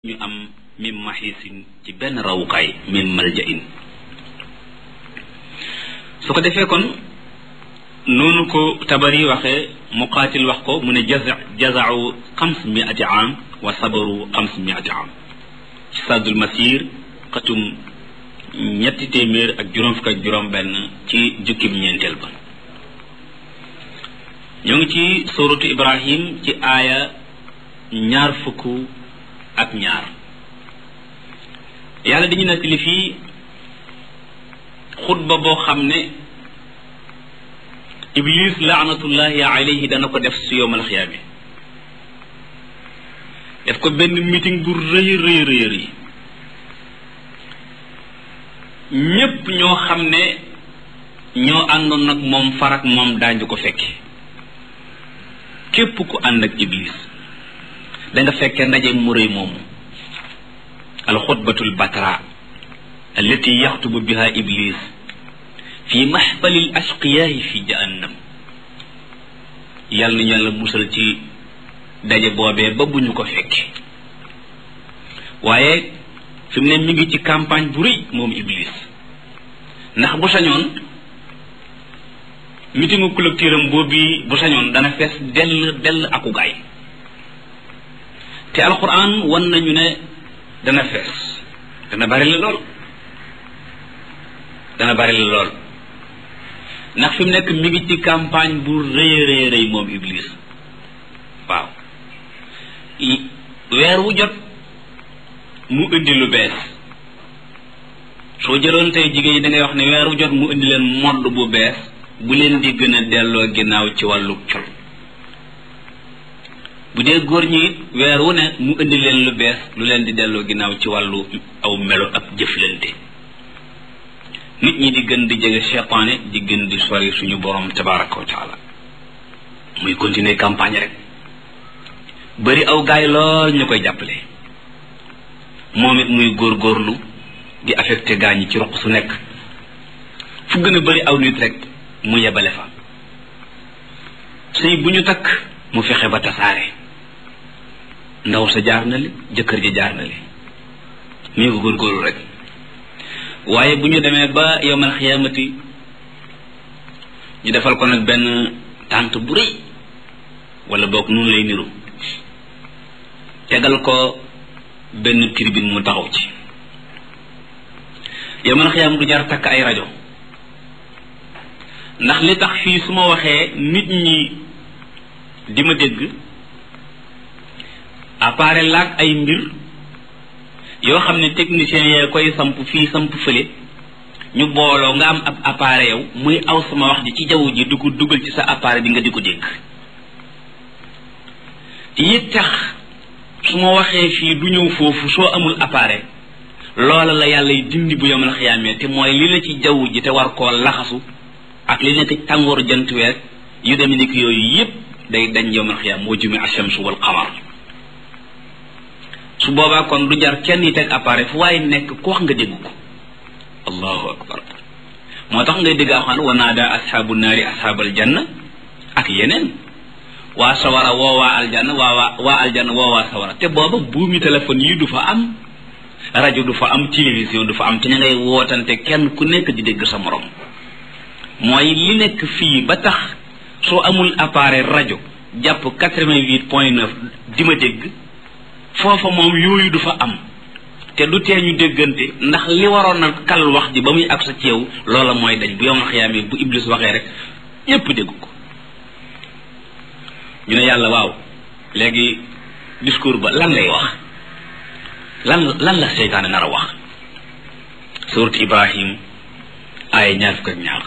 ñu am min maxiisin ci benn rawukaay min malja in su ko defee kon noonu ko tabari waxee muqaatil wax ko mu ne jaza jazau xams miati am wa sabaru xams miati am ci saddul masir xatum ñetti téeméer ak juróom fukk ak juróom benn ci jukkib ñeenteel ba ñoo ngi ci suratu ibrahim ci aaya ñaar fukk ak ñaar yàlla dañu nekk li fii xutba boo xam ne iblis laanatullahi alayhi dana ko def si yowmal xiyaame def ko benn meeting bu rëy rëy rëy rëy ñépp ñoo xam ne ñoo àndoon nag moom farak moom daañu ko fekke képp ku ànd ak iblis da nga fekkee ndaje mu rëy moomu alxutbatul batra allati yaxtubu biha iblis fi maxfalil ashqiyaahi fi jahannam yàlla nañu yàlla musal ci daje boobee ba bu ñu ko fekke waaye fi mu ne mi ngi ci campagne bu rëy moom iblis ndax bu sañoon mitingu collecteur am boobu bu sañoon dana fees dell dell aku gaay te alquran wan nañu ne dana fees dana bari la lool dana bari la lool ndax fi mu nekk mi ngi ci campagne bu rëy rëy rëy moom iblis waaw weer wu jot mu indi lu bees soo jëloon tey jigéen ñi da ngay wax ne weer wu jot mu indi leen modd bu bees bu leen di gën a delloo ginnaaw ci wàllu col bu dee góor ñi it weer wu ne mu indi leen lu bees lu leen di delloo ginnaaw ci wàllu aw melo ak jëflante nit ñi di gën di jege seytaane di gën di sori suñu borom tabaraka wa taala muy continuer campagne rek bari aw gaay lool ñu koy jàppale moom it muy góorgóorlu di affecté gaa ñi ci roq su nekk fu gën a bari aw nit rek mu yebale fa sëy bu ñu takk mu fexe ba tasaare ndaw sa jaar na li jëkkër ji jaar na li ñu ko góorgóorlu rek waaye bu ñu demee ba yowmal xiyaamati ñu defal ko nag benn tànt bu rëy wala boog noonu lay niru tegal ko benn tribune mu taxaw ci yowmal xiyaam du jar takk ay rajo ndax li tax fii su ma waxee nit ñi di ma dégg appareil laag ay mbir yoo xam ne technicien yee koy samp fii samp fële ñu booloo nga am ab appareil yow muy aw sama wax ji ci jaww ji du ko dugal ci sa appareil bi nga di ko dégg yi tax su ma waxee fii du ñëw foofu soo amul appareil loola la yàlla y dindi bu yomal xiyaamee te mooy li la ci jaww ji te war koo laxasu ak li nekk ci tàngooru jant weer yu demee ni yooyu yépp day dañ yomal xiyaam moo jumi ashamsu wal qamar su boobaa kon du jar kenn yi teg appareil fu waaye nekk ku wax nga dégg ko allahu akbar moo tax ngay dégg axaan wa naada ashaabu naari ashaabal janna ak yeneen waa sawara woo waa aljanna waa waa waa aljanna woo waa sawara te booba buumi téléphone yi du fa am rajo du fa am télévision du fa am te ña ngay wootante kenn ku nekk di dégg sa morom mooy li nekk fii ba tax soo amul appareil rajo jàpp quatre-vingt-huit point neuf di ma dégg foofa moom yooyu du fa am te du tee ñu déggante ndax li waroon na kal wax ji ba muy ak sa ci yow loola mooy dañ bu yomal xiyaamee bu iblis waxee rek ñépp dégg ko ñu ne yàlla waaw léegi discours ba lan lay wax lan lan la seytaane nar a wax surat ibrahim aaya ñaar fukk ak ñaar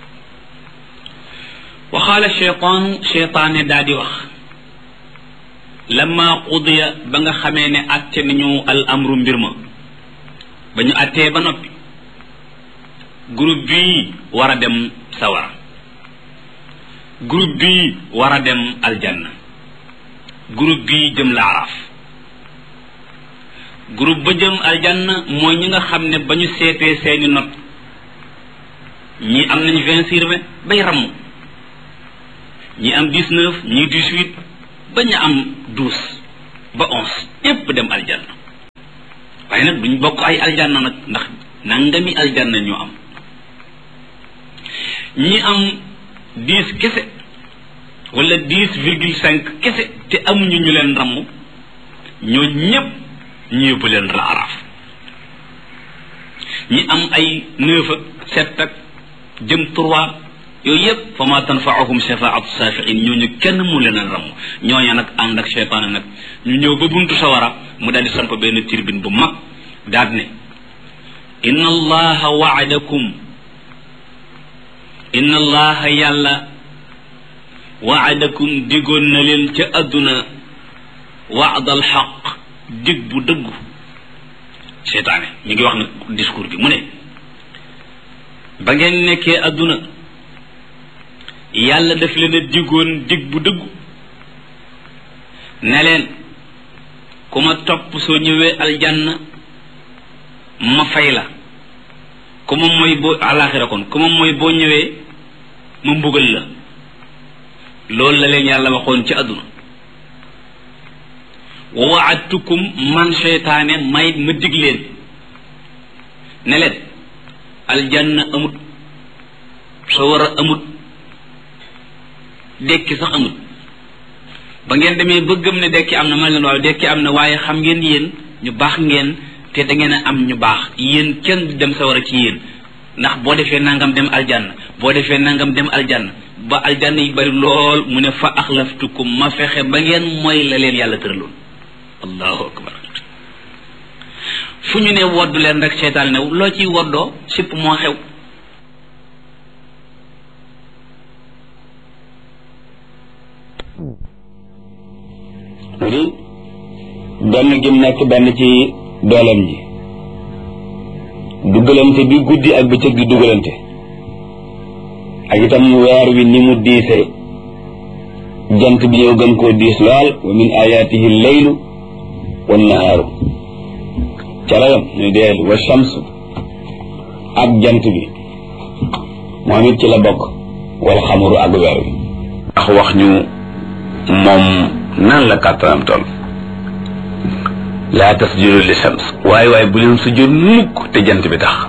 waxaala cheytaanu cheytaane daa di wax lamma qudiya ba nga xamee ne atte nañu al amru mbir ma ba ñu attee ba noppi groupe bii war a dem sawara groupe bii war a dem aljanna groupe bii jëm laaraaf groupe ba jëm aljanna mooy ñi nga xam ne ba ñu seetee seeni not ñii am nañ vingt sur vingt bay ramm ñii am dix-neuf ñii dix-huit ba ñu am douze ba onze yépp dem aljanna waaye nag duñ bokk ay aljanna nag ndax nangami aljanna ñu am ñi am dix kese wala dix virgule cinq kese te amuñu ñu leen ramm ñoo ñépp ñu yóbbu leen raaraaf ñi am ay neuf ak sept ak jëm trois yooyu yépp fa ma tanfaahum shafaatu saafiin ñooñu kenn mu leen a ramm ñooña nag ànd ak cheytaane nag ñu ñëw ba buntu sawara mu daal di samp benn tirbin bu mag daal ne inna allaha waadakum inna allaha yàlla waadakum digoon na leen ca àdduna waadal xaq dig bu dëggu seytaane mi ngi wax nag discours bi mu ne ba ngeen nekkee àdduna yàlla daf leen a digoon dig bu dëggu ne leen ku ma topp soo ñëwee aljanna ma fay la ku ma mooy boo àllaaxira kon ku ma mooy boo ñëwee ma mbugal la loolu la leen yàlla waxoon ci àdduna wa waadtukum man seytaane may ma dig leen ne leen aljanna amut sawara amut dekki sax amut ba ngeen demee ba gëm ne dekki am na man leen waaw dekki am na waaye xam ngeen yéen ñu baax ngeen te da ngeen a am ñu baax yéen kenn du dem sawara ci yéen ndax boo defee nangam dem aljanna boo defee nangam dem aljanna ba aljanna yi bari lool mu ne fa axlaftukum ma fexe ba ngeen mooy la leen yàlla tëraloon allahu akbar fu ñu ne woddu leen rek seetaan new loo ciy woddoo sipp moo xew mu di benn gim nekk benn ci dooleem ji dugalante bi guddi ak bëccëg di dugalante ak itam weer wi ni mu diise jant bi ñëw gën koo diis lool wa min ayaatihi leylu wa nahaaru calayam ñu deel wa shamsu ak jant bi moom it ci la bokk wal xamuru ak weer wi ndax wax ñu moom nan la kàttanam toll laa tasjudu li shams waaye waaye bu leen sujjóot mukk te jant bi tax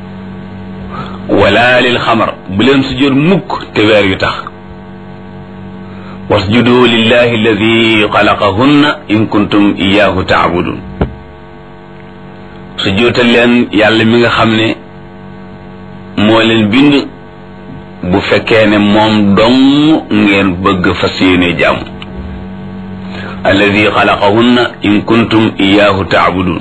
wala lil xamar bu leen sujjóot mukk te weer yu tax wasjudu lillahi alladi xalaqahunna in kuntum iyahu taabudun sujjóotal leen yàlla mi nga xam ne moo leen bind bu fekkee ne moom dong ngeen bëgg fas yéene jàmm alladi xalaqahunna in kuntum iyaahu taabudun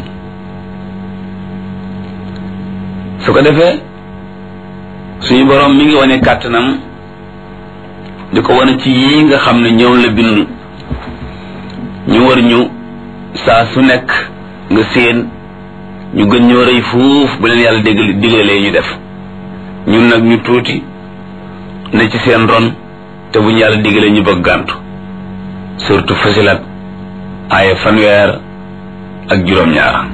su ko defee suñu boroom mi ngi wane kàttanam di ko wane ci yii nga xam ne ñëw la bind ñu war ñu saa su nekk nga séen ñu gën ñoo rëy fuuf bu leen yàlla dégg digalee ñu def ñun nag ñu tuuti ne ci seen ron te bu ñu yàlla digalee ñu bëgg gàntu surtout fasilat aaya fanweer ak juróom-ñaar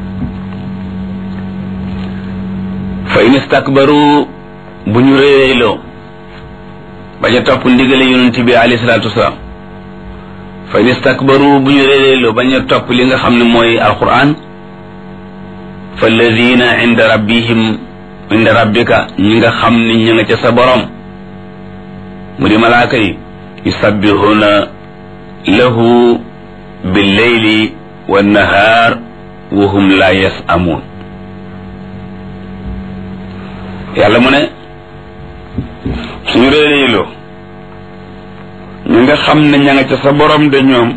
fa in istakbaru bu ñu réeyloo bañ a topp ndigale yonent bi alayhi salaatu wasalaam fa in istakbaru bu ñu réeyloo bañ a topp li nga xam ne mooy alquran fa alladina inda rabbihim inda rabbika ñi nga xam ne ñi nga ca sa borom mu di malaaka yi yusabbihuna lahu billeyli wannahaar wa hum la yasamuun yàlla mu ne suñu réeréyloo ñu nga xam ne ña nga ca sa borom de ñoom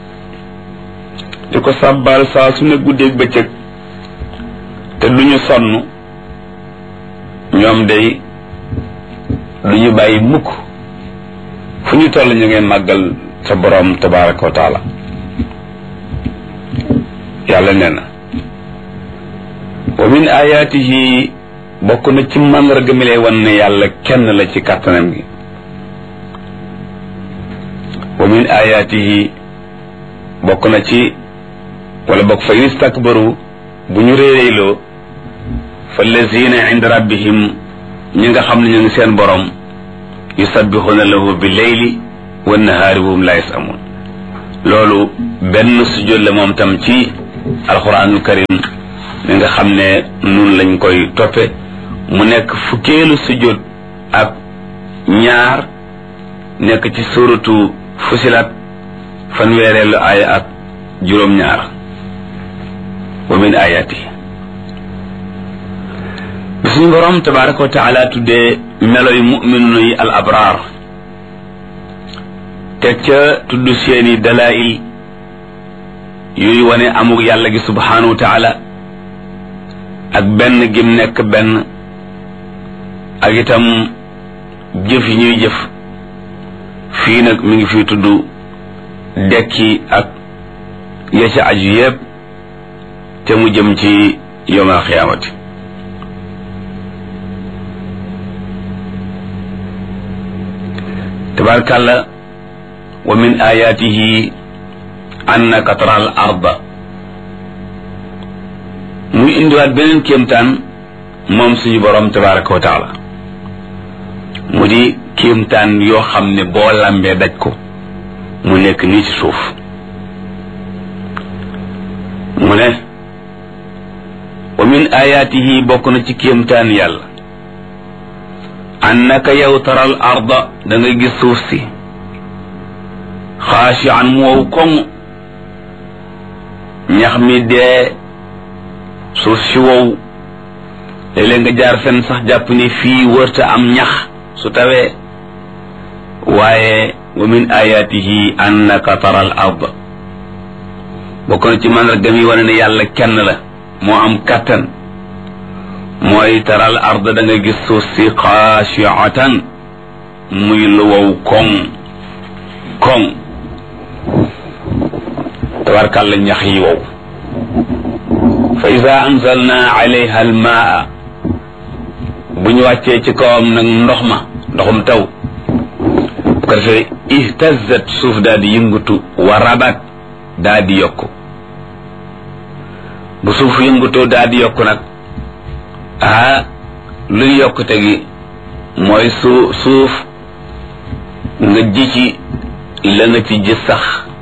di ko sàbbaal saa su ne guddeeg bëccëg te duñu sonn ñoom day duñu bàyyi mukk fu ñu toll ñu ngeen màggal sa borom tabaraka wa taala yàlla nee na wa min ayaatihi bokk na ci màndarga mi lay wan ne yàlla kenn la ci kàttanam gi wa min ayaatihi bokk na ci wala bokk fa in istakbaru bu ñu réeréyloo fa lazina inda rabbihim ñi nga xam ne ñu ngi seen borom yusabbixuna lahu bi leyli wa nahaari wa hum la yasamun loolu benn sujjóot la moom tam ci alquranul karim mi nga xam ne nun lañ koy toppe mu nekk fukkeelu sujjóot ak ñaar nekk ci suratu fusilat fanweereelu aaya ak juróom-ñaar wa min ayati bi suñu borom tabaraka wa taala tuddee melo yu muminuna yi al abraar teg ca tudd seeni dalail yuy wane amug yàlla gi subhanahu wa taala ak benn gim nekk benn ak itam jëf yi ñuy jëf fii nag mi ngi fi tudd dekki ak ya ca aju yépp te mu jëm ci yowmal xiyaamati tabarkàlla wa min ayatihi annaka tara al arda muy indiwaat beneen kéemtaan moom suñu borom tabaraka wa taala mu di kéemtaan yoo xam ne boo lambee daj ko mu nekk nii ci suuf mu ne wa min ayatihi bokk na ci kéemtaan yàlla annaka yow taral arda da nga gis suuf si xaashi an mu wow koŋ ñax mi dee suuf si wow léeg-léeg nga jaar fenn sax jàpp ni fii wërta am ñax su tawee waaye wa min ayatihi annaka taral arda bokk na ci mandarga mi wane ne yàlla kenn la moo am kattan mooy taral arda da nga gis suuf si xaashiatan muy lu wow koŋ koŋ tabarkàlla ñax yi wow fa ida anzalna alayha almaa bu ñu wàccee ci kawam nag ndox ma ndoxum taw bu ko defee ihtazat suuf daal di yëngatu wa rabat daal di yokku bu suuf yëngatoo daal di yokku nag ah luy yokkute gi mooy su suuf nga ji ci la nga ci ji sax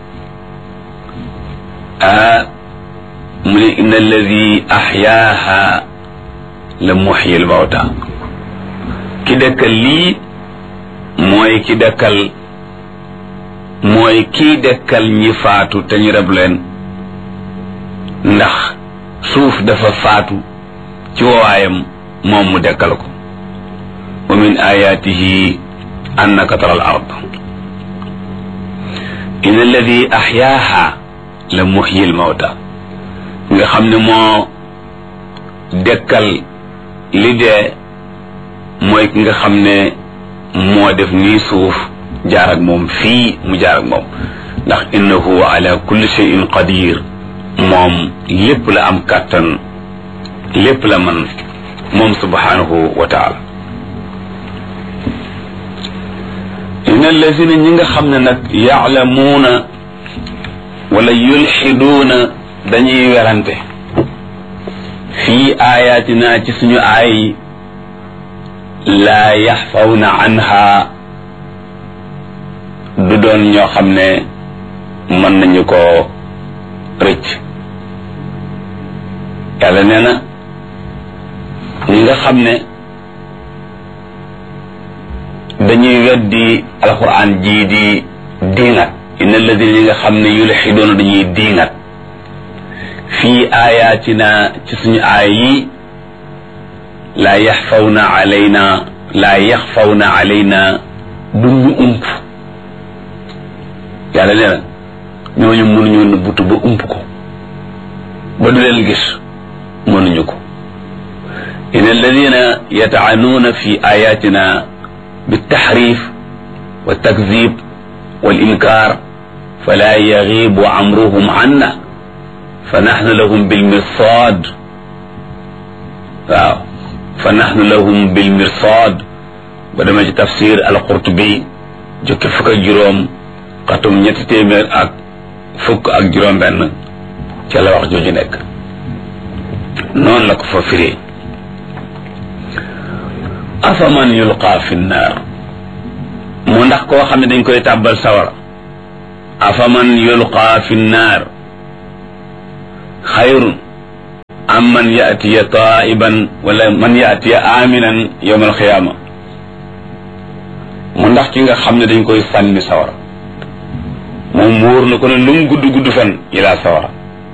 ah mu ne inna alladi axyaaha la muxyi l mawta ki dëkkal lii mooy ki dëkkal mooy kii dëkkal ñi faatu te ñu rab leen ndax suuf dafa faatu ci wowaayam moom mu dekkal ko wa min ayatihi annaka tara al ard in alladi axyaaha la muxyi lmawta nga xam ne moo dekkal li dee mooy ki nga xam ne moo def nii suuf jaar ak moom fii mu jaar ak moom ndax innahu ala kulli cheyin qadir moom lépp la am kàttan lépp la man moom subhanahu wa taala in allazina ñi nga xam ne nag yaalamuuna wala yulxiduuna dañuy werante fii ayatina ci suñu aay laa yaxfawna anha du doon ñoo xam ne mën nañu ko rëcc yàlla nee na ñi nga xam ne dañuy weddi alquran jii di diingat inna alladina ñi nga xam ne yulxidoona dañuy diingat fii ayatina ci suñu aay yi laa yaxfawna alayna laa yaxfawna alayna duñu ump yàlla nee na ñooñu mënuñu nëbbutu ba ump ko ba du leen gis mënuñu ko in alladina yataanuuna fi ayatina بالتحريف والتكذيب والإنكار فلا يغيب أمرهم عنا فنحن لهم بالمرصاد waaw فنحن لهم بالمرصاد ba dama ci tafsir al-Qurtubi jukki fukk ak juróom xatum ñetti téeméer ak fukk ak juróom benn ca la wax jooju nekk noonu la ko fa firee afaman yulqa fi nnaar mu ndax koo xam ne dañ koy tàbbal sawara afaman yulqa fi nnaar xayrun am man yaatiya taiban wala man yaatiya aminan yowma alxiyaama mu ndax ki nga xam ne dañ koy sànni sawara moom wóor na ko ne lu mu gudd gudd fan ilaa sawara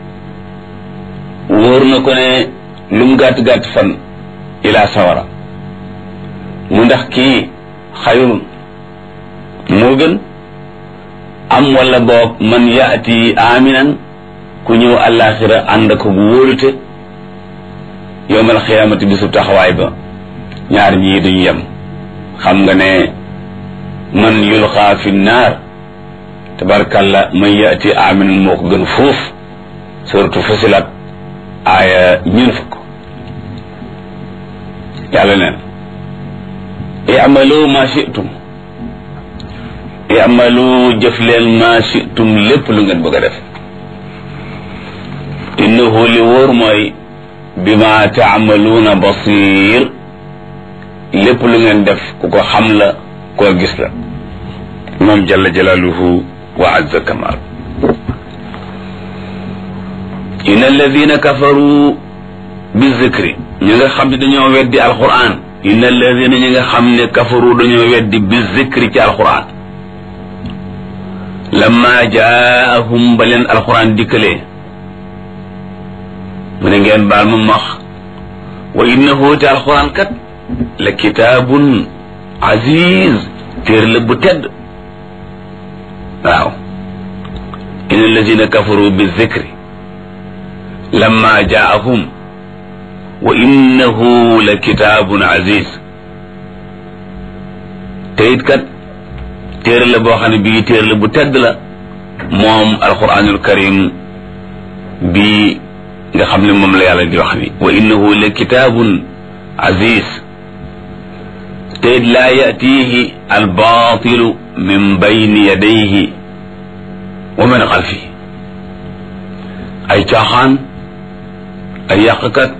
wóor na ko ne lu mu gàtt gàtt fan ilaa sawara mu ndax kii xayrun moo gën am wala boog man yaati aminan ku ñëw àllaaxira ànd ko bu wóolute yowmal xiyaamati bisu taxawaay ba ñaar ñii duñu yem xam nga ne man yulxaa fi naar tabarkalla man yaati aminan moo ko gën fuuf suratu fusilat aaya ñun fukk yàlla neen i'malu ma shi'tum i'malu jëf leen ma shi'tum lépp lu ngeen bëgg a def innahu li wóor mooy bima taamaluuna basir lépp lu ngeen def ku ko xam la koo gis la moom jalla jalaaluhu wa azza kamal inna alladina kafaru bi zikri ñi nga xam ne dañoo weddi alquran inna alladina ñi nga xam ne kafaru dañoo weddi bi zikri ci alquran lamma jaahum ba leen alquran dikkalee mu ne ngeen baal ma max wa innahu te alquran kat la kitaabun aziz téer la bu tedd waaw inna alladina kafaru bi zikri lamma jaahum wa innahu la kitaabun aziz te it kat téere la boo xam ne bii téere la bu tedd la moom alquranul karim bii nga xam ne moom la yàlla di wax ni wa innahu la kitaabun aziz te it laa yatihi albaatilu min bayni yadayhi wa min xalfihi ay caaxaan ay yàqkat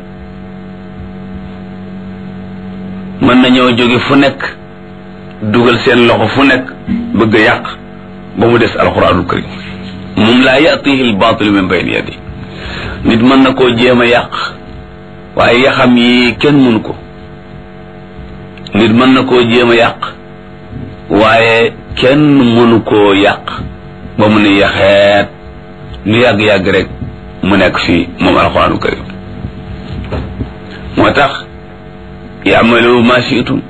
mën nañoo jóge fu nekk dugal seen loxo fu nekk bëgg a yàq ba mu des alquranul karim moom laa yatihi albaatilu min bayni yadi nit mën na koo jéem a yàq waaye yaxam yi kenn mënu ko nit mën na koo jéem a yàq waaye kenn mënu koo yàq ba mu ne yaxeet lu yàgg-yàgg rek mu nekk fii moom alxuraanu karim moo tax yaamalu ma shi'tum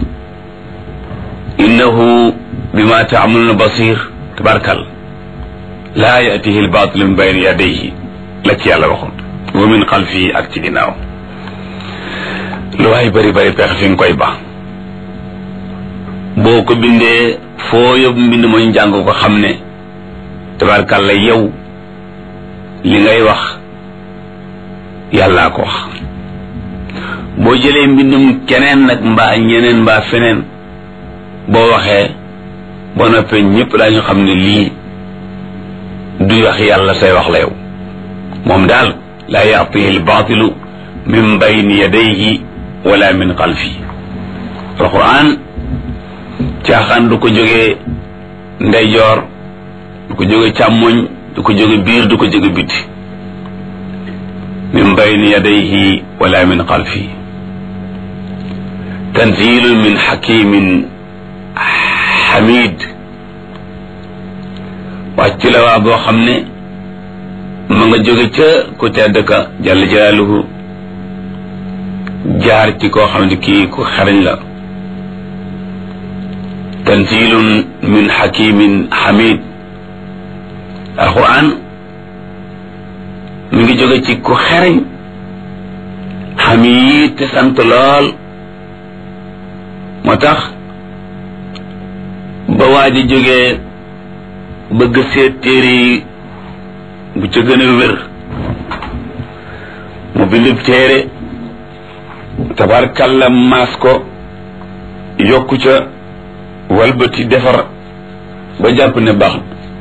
innahu bima taamaluuna basir tabarkal laa yatihi albaatilu min bayni yadayhi la ci yàlla waxoon wa min xalfihi ak ci ginnaaw lu waay bari bari pex fi nga koy ba boo ko bindee foo yóbbu mbind mooy njàng ko xam ne tabarkal la yow li ngay wax yàllaa ko wax boo jëlee mbindum keneen nag mbaa ñeneen mbaa feneen boo waxee boo noppee ñëpp daañu xam ne lii du wax yàlla say wax la yow moom daal laa yaatihi albaatilu min bayni yadayhi wala min xalfi alquran caaxaan du ko jógee ndeyjoor du ko jóge càmmoñ du ko jóge biir du ko jóge biti min bayni yadayhi wala min xalfi tanzilun min xakimin xamid wàcc la waa boo xam ne ma nga jóge ca ku tedd ka jalla jalaaluhu jaar ci koo xam ne kii ku xarañ la tanzilun min xakimin xamid alquran mi ngi jóge ci ku xereñ xamid te sant lool moo tax ba waa ji jógee bëgg seet téere yi bu ca gën a wér mu bindub téere tabarkalla maas ko yokku ca walbati defar ba jàpp ne baax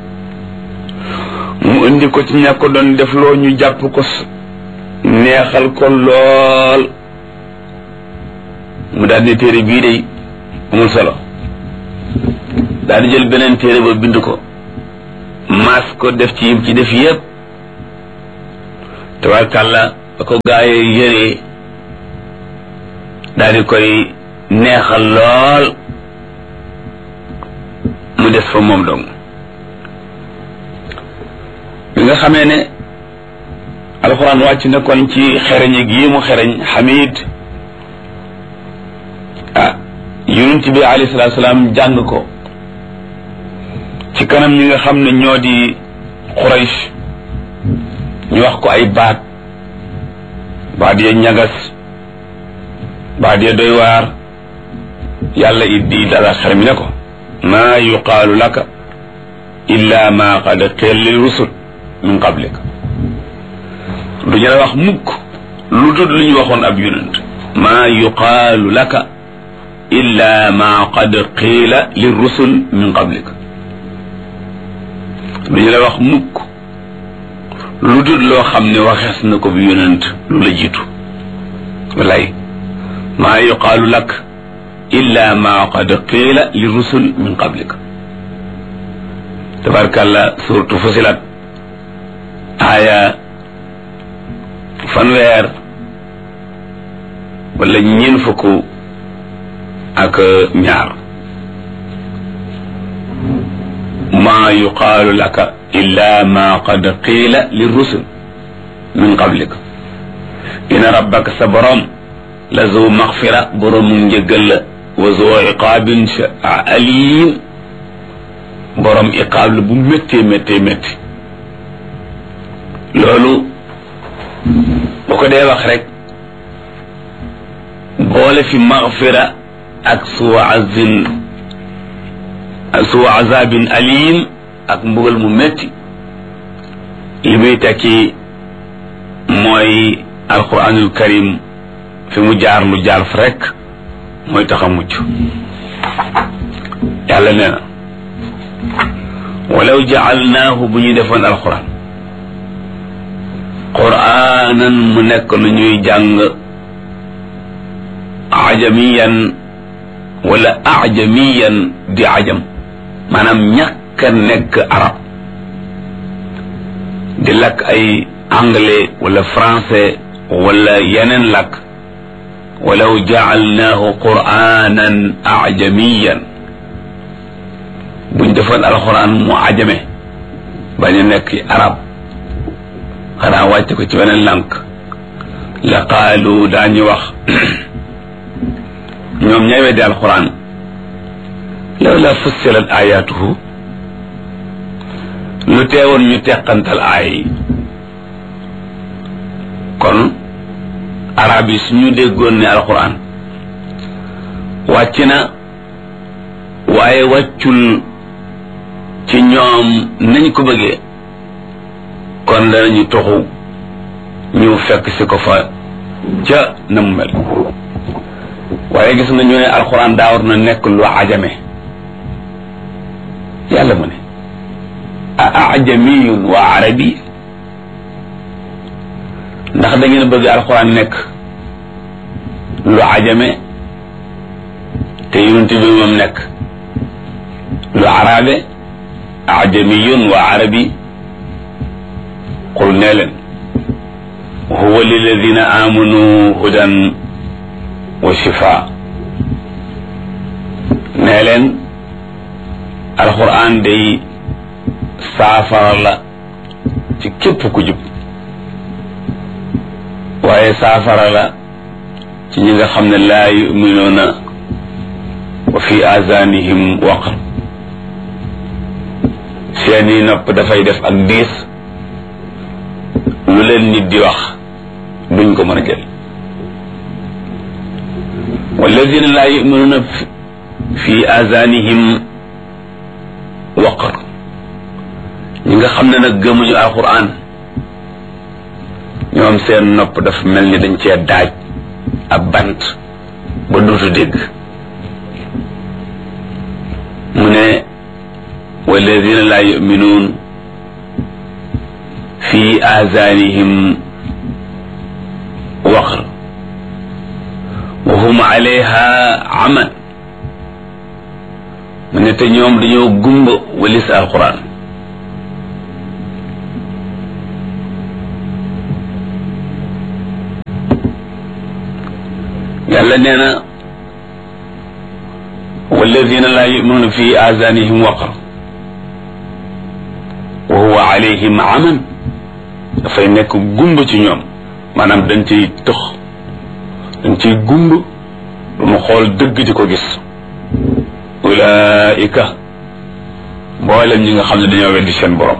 mu indi ko ci ña ko doon def loo ñu jàpp ko neexal ko lool mu daal di téere bii day amul solo daal di jël beneen téere ba bind ko maas ko def ci yim ci def yépp tabarkàlla ba ko gaaye yëree daal di koy neexal lool mu des fa moom dong bi nga xamee ne alxuraan wàcc na kon ci xereñ gi mu xereñ xamid ah yonent bi alayhi salaatu salaam jàng ko ci kanam ñi nga xam ne ñoo di Quraysh ñu wax ko ay baat baat ya ñagas baat ya doy waar yàlla it di dala xel mi ne ko maa yuqaalu laka illa ma qad qila lil rusul min qablika du ñu la wax mukk lu dul lu ñu waxoon ab yonent maa yuqaalu laka illa ma qad qiila lil rusul min qablika du ñu la wax mukk lu dul loo xam ne waxees na ko bi yonent lu la jiitu walay maa yuqaalu lak illa ma qad qiila li rusul min qablika tabarkàlla suratu fusilat aaya fanweer wala ñeen fukk ak ñaar maa yuqaalu laka illa ma qad qiila li rusul min qablika ina rabbaka sa borom la zu maxfira boroomu njëggal la wa zu iqaabin alim borom iqaab la bu méttee méttee métti loolu bu ko dee wax rek boole fi maxfira ak suwa azin ak suwa azabin alim ak mbugal mu métti li muy tekki mooy alquranul karim fi mu jaar lu jaar fa rek mooy tax a mucc yàlla nee na walaw jaalnaahu bu ñu defoon alquran quraanan mu nekk lu ñuy jàng ajamiyan wala ajamiyan di ajam maanaam ñàkk a nekk arab di lakk ay anglais wala français wala yeneen lakk walaw jaalnaahu quraanan ajamiyan buñ defoon alxuraan mu ajame bañ a nekk arab xanaa wàcc ko ci beneen lànk la qaalu daañu wax ñoom ñay weddi alxuraan law la fussilat ayaatuhu lu teewoon ñu teqantal aay yi kon arab yi suñu déggoon ne alxuraan wàcc na waaye wàccul ci ñoom nañ ko bëggee kon danañu toxu ñu fekk si ko fa ca na mu mel waaye gis nga ñu ne alxuraan daa war na nekk lu ajame yàlla mu ne a ajamiyun wa arabi ndax da ngeen bëgg alxuraan nekk lu ajame te yonent bi moom nekk lu arabe ajamiyun wa arabi qul nee leen huwa liladina amanu hudan wa shifa nee leen alquran day saafara la ci képp ku jub waaye saafara la ci ñi nga xam ne laa yuminuuna wa fi azanihim waqr seeni nopp dafay def ak diis lu leen nit di wax duñ ko mën a jël walladina laa yuminuuna fi azanihim waqar ñi nga xam ne nag gëmuñu alquran ñoom seen nopp dafa mel ni dañ cee daaj ab bant ba duutu dégg mu ne walladina laa yuminuun fi azanihim waqr wa hum alayha aman mu ne te ñoom dañoo gumba walis alquran yàlla nee na walladina laa yuminuuna fi aazaanihim waqar wa huwa alayhim aman dafay nekk gumba ci ñoom maanaam dañ ciy tëx dañ ciy gumb du mu xool dëgg di ko gis ulaika mboolem ñi nga xam ne dañoo weddi seen borom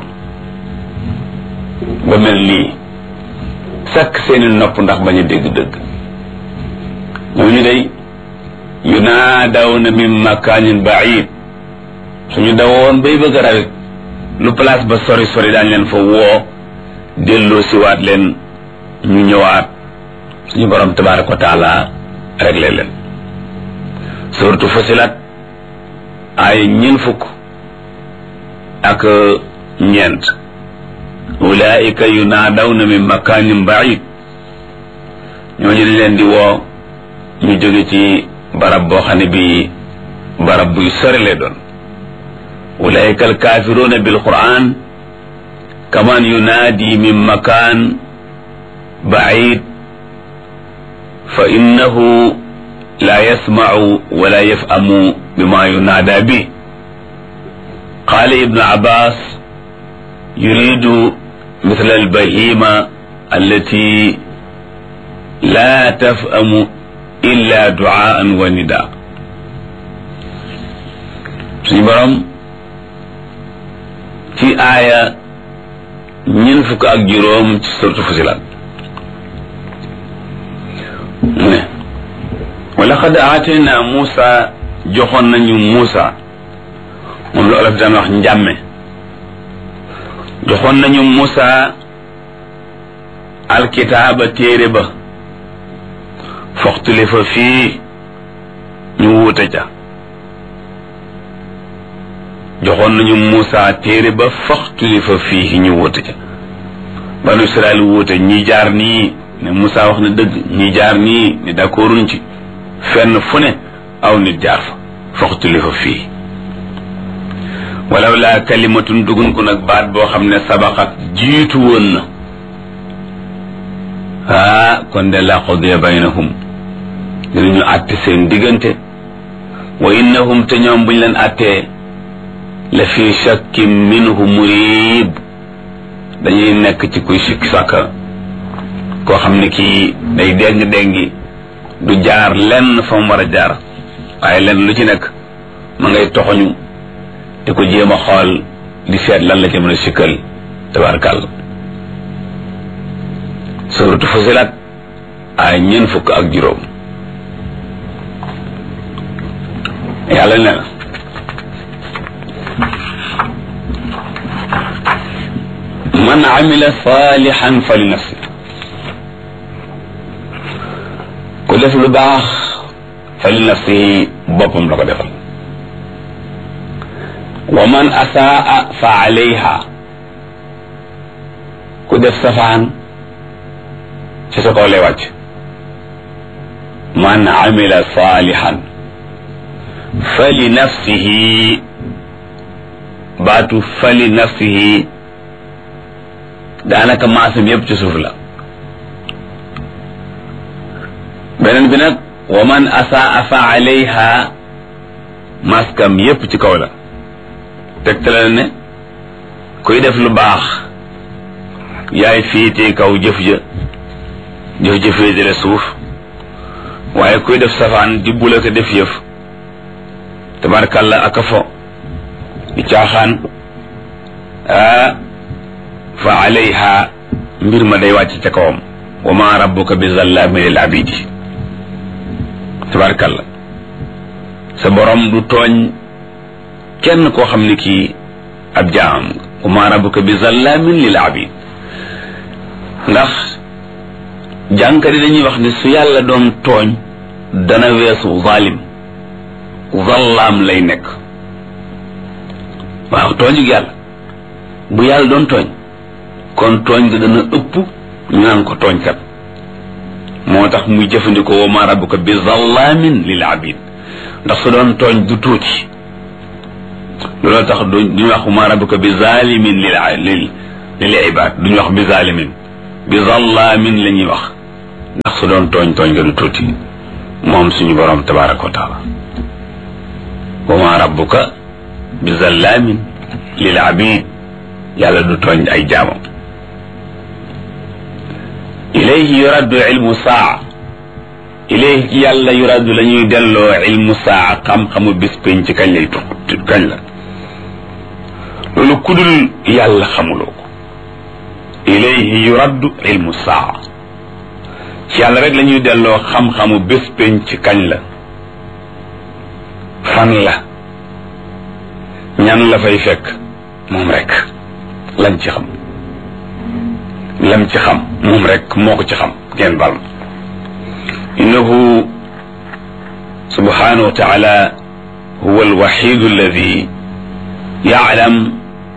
ba mel nii sakk seeni nopp ndax bañ a dégg dëgg ñooñu day yunaadawna min makaanin baid suñu dawoon bay bëgg a rawit lu place ba sori sori daañ leen fa woo delloo siwaat leen ñu ñëwaat suñu borom tabaraka wa taala réglé leen surtout fasilat ay ñeen fukk ak ñeent ulaika yunaadawna min makaanin baid ñooñu dañ leen di woo ñu jóge ci barab boo xam ne bi barab buy sori lay doon ulaika alkaafiruuna bilquran kaman yunaadi min makaan baid fa innahu la yasmacu wala yafhamu bima yunaada bi qaala ibnu abbas yuridu مثل البهيمة التي لا تفهم إلا دعاء ونداء suñu borom ci aaya ñeent fukk ak juróom ci surtu Fusilat mu ne wa laqad aatayna Muusa joxoon nañu Muusa moom la olof daan wax njàmme joxoon nañu Muusa alkitaaba téere ba foxtuli fa fii ñu wuute ca joxoon nañu Muusa téere ba foxtuli fa fii ñu wuute ca banu Israel wuute ñi jaar nii ne Muusa wax na dëgg ñi jaar nii ne d'accorduñ ci fenn fu ne aw nit jaar fa foxtuli fa fii walaw laa kalimatun dugun ko nag baat boo xam ne sabaxat jiitu woon na ah kon de la qudiya baynahum dinañu àtte seen diggante wa innahum te ñoom buñ leen àttee la fi shakkin minhu murib dañuy nekk ci kuy sikki sàkka koo xam ne kii day déng déngi du jaar lenn fa mu war a jaar waaye lenn lu ci nekk ma ngay toxoñu te ko jéem a xool di seet lan la ci mën a sikkal tabarkàlla suratu Fusilat ay ñeent fukk ak juróom yàlla ne na man amila salihan fa li nafsi ku def lu baax fa li nafsi boppam la ko defal wa man asaa fa alayha ku def safaan ci sa kaw lay wàcc man amila salihan fa li nafsihi baatu fa li nafsihi daanaka maasam yépp ci suuf la beneen bi nag wa man asaa fa alayha maskam yépp ci kaw la tegtale ne kuy def lu baax yaay féetee kaw jëf ja jëf ja féetale suuf waaye kuy def safaan di bula ko def yëf tabarkàlla aka fo di caaxaan ah fa alayha mbir ma day wàcc ca kawam wa ma rabbuka bi zallaami lil abidi tabarkàlla sa borom du tooñ kenn koo xam ne kii ab jaam wa ma rabbuka bi zallaamin lil abid ndax jànkari dañuy wax ne su yàlla doon tooñ dana weesu zalim zallaam lay nekk waaw tooñug yàlla bu yàlla doon tooñ kon tooñ ga dana ëpp ñu naan ko tooñkat moo tax muy jëfandikoo wa ma rabbuka bi zallaamin lil abid ndax su doon tooñ du tuuti looloo tax duñu wax ma rabbuka bi zalimin lil lil lil ibad duñu wax bi zalimin bi zallaamin la ñuy wax ndax su doon tooñ tooñ nga du tuuti moom suñu borom tabaraka wa taala wa ma rabbuka bi zallaamin lil abid yàlla du tooñ ay jaamam ilayhi yuraddu ilmu saa ilayhi ci yàlla yuraddu la ñuy delloo ilmu saa xam-xamu bis pénc ci kañ lay tux kañ la loolu kudul yàlla xamuloo ko ilayhi yuraddu ilmu saa ci yàlla rek la ñuy delloo xam-xamu bés pénc ci kañ la fan la ñan la fay fekk moom rek lañ ci xam lam ci xam moom rek moo ko ci xam ngeen bal innahu subhanahu wa taala huwa alwaxidu alladi yaclam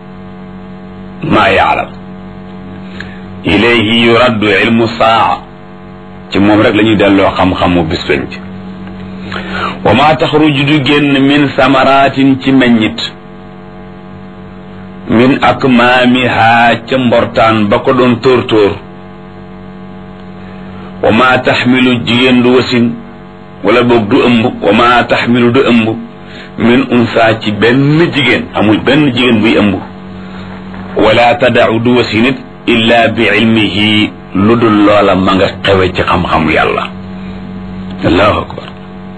ma yaclam ilayhi yuraddu ilmu saa ci moom rek la ñuy delloo xam-xamu bis penc wa ma taxruju du génn min samaratin ci meññit min akmaamiha ca mbortaan ba ko doon tóor tóor wa ma taxmilu jigéen du wasin wala boog du ëmb wa ma taxmilu du ëmb min unsa ci benn jigéen amul benn jigéen buy ëmb wala tadau du wasinit illa bi ilmihi lu dul loola ma nga xewe ci xam-xamu yàlla allahu akbar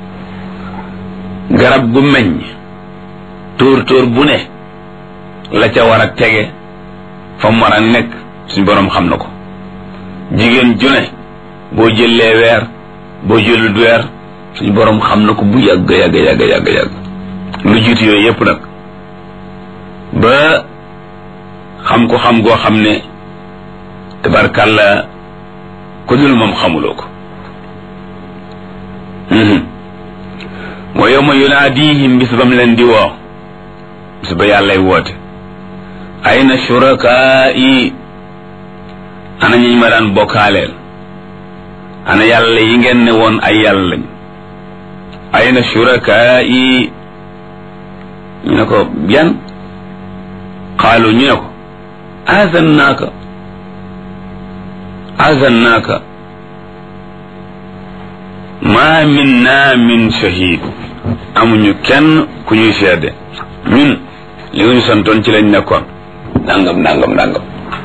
garab gu meññ tóor tóor bu ne la ca war a tege fa mu war a nekk suñ boroom xam na ko jigéen ju ne boo jëlee weer boo jëlut weer suñ boroom xam na ko bu yàgg yàgg yàgg yàgg yàgg lu jiitu yooyu yépp nag ba xam ko xam goo xam ne tabarkàlla ku dul moom xamuloo ko moo yow ma yunaadihim bis ba mu leen di woo bis ba yàllay woote ayna shurakai ana ñi ma daan bokkaaleel ana yàlla yi ngeen ne woon ay yàlla lañ ayna shurakai ñu ne ko yan qaalu ñu ne ko azannaaka azannaaka ma minna min shahid amuñu kenn ku ñuy seede ñun li nga ñu santoon ci lañ nekkoon nangam nangam nangam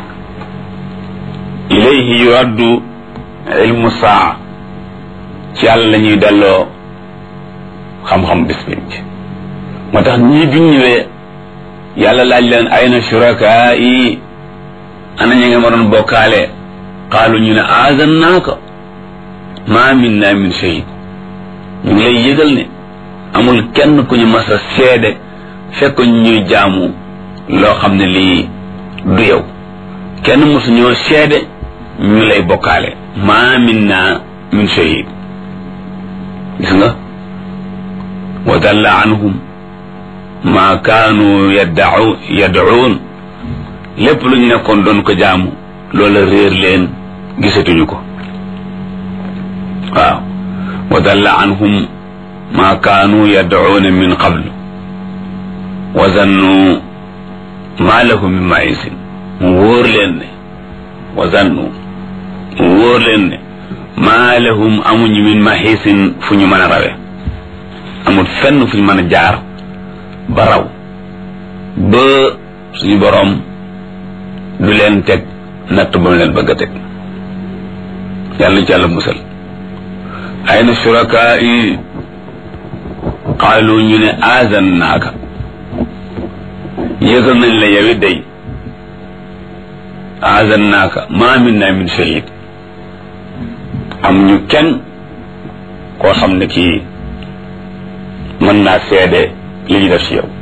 ilayhi yuraddu ilmu saa ci yàlla la ñuy delloo xam-xam bis biñ ci moo tax ñii biñ ñëwee yàlla laaj leen ayna shurakaa yi ana ñi nga ma doon bokkaale qaalu ñu ne azannaaka ma minna min shahid ñu ngi lay yëgal ne amul kenn ku ñu mas a seede fekk ñuy jaamu loo xam ne lii du yow kenn mosu ñoo seede ñu lay bokkaale ma minna min shahid gis nga wa dalla anhum ma kaanu yaddau yad'uun lépp lu ñu nekkoon doon ko jaamu loola réer leen gisatuñu ko waaw wa dalla anhum ma kaanu yad'uuna min qablu wa zannu ma lahum min maisin mu wóor leen ne wa zannu mu wóor leen ne ma lahum amuñu min mahisin fu ñu mën a rawe amul fenn fu ñu mën a jaar ba raw ba suñu boroom du leen teg natt ba mu leen bëgg a teg yàlla ci yàlla musal ayna shurakaa yi qaalu ñu ne azan naaka yëgal nañ la yow it day azan naaka ma minna min shahid am ñu kenn koo xam ne kii mën naa seede li ñu def ci yow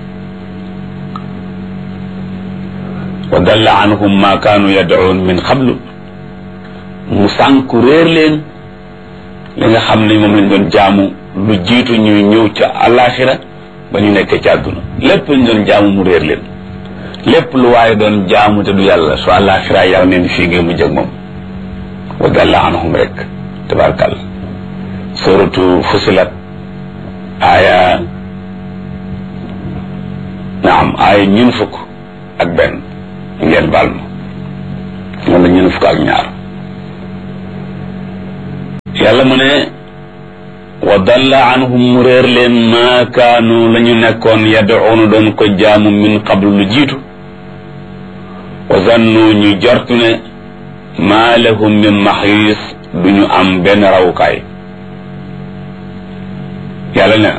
wa dalla anhum ma kaanu yad'uun min qablu mu sànku réer leen li nga xam ne moom lañ doon jaamu lu jiitu ñuy ñëw ca alaxira ba ñu nekkee ci àdduna lépp lañ doon jaamu mu réer leen lépp lu waaye doon jaamu te du yàlla su alaxira yàlla neen fii ngeen mu jëg moom wa dalla anhum rek tabarakàlla suratu fusilat aaya naam aaya ñun fukk ak benn ngeen baal ma wala ñun fukk ak ñaar yàlla mu ne wa dalla anhum mu réer leen maa kaanu la ñu nekkoon yad'uuna doon ko jaamu min qablu lu jiitu wa zannu ñu jortu ne maa lahum min maxiis du ñu am benn rawukaay yàlla ne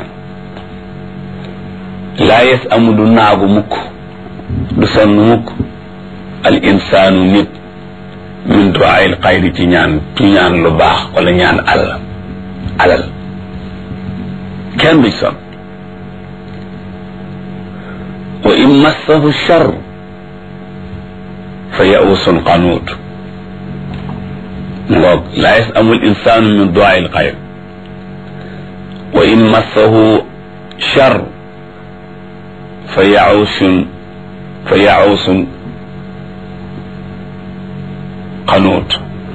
laa yes amu du naagu mukk du sonn mukk al insaanu nit min duaayil xayri ci ñaan ci ñaan lu baax wala ñaan alal alal kenn du sonn wa in massahu char fa yausun qanuut ngoog laa yes amul insaanu min duaayil xayri wa in massahu char fa yausun fa yausun xanuut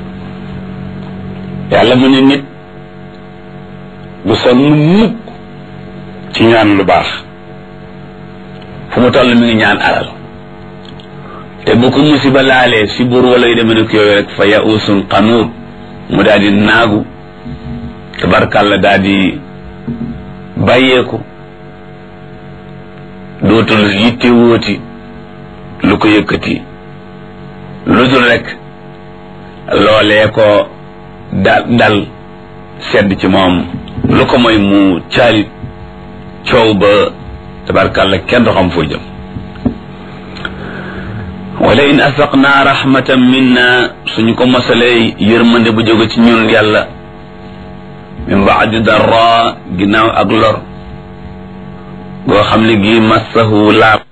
yàlla mu ne nit bu sonn mukk ci ñaan lu baax fu mu toll mi ngi ñaan alal te bu ko musiba laalee si buur wala yu demee nekk yooyu rek fa yausun xanuut mu daal di naagu tabarkàlla daal di bàyyeeku dootul yitte wóoti lu ko yëkkati lu dul rek loolee ko da dal sedd ci moom lu ko mooy mu caalit coow ba tabarkàlla kenn du xam foo jëm wala in asaqnaa rahmatan minna suñu ko mosalee yërmande bu jóge ci ñun yàlla min baadi darra ginnaaw ak lor goo xam ne gii massahu laab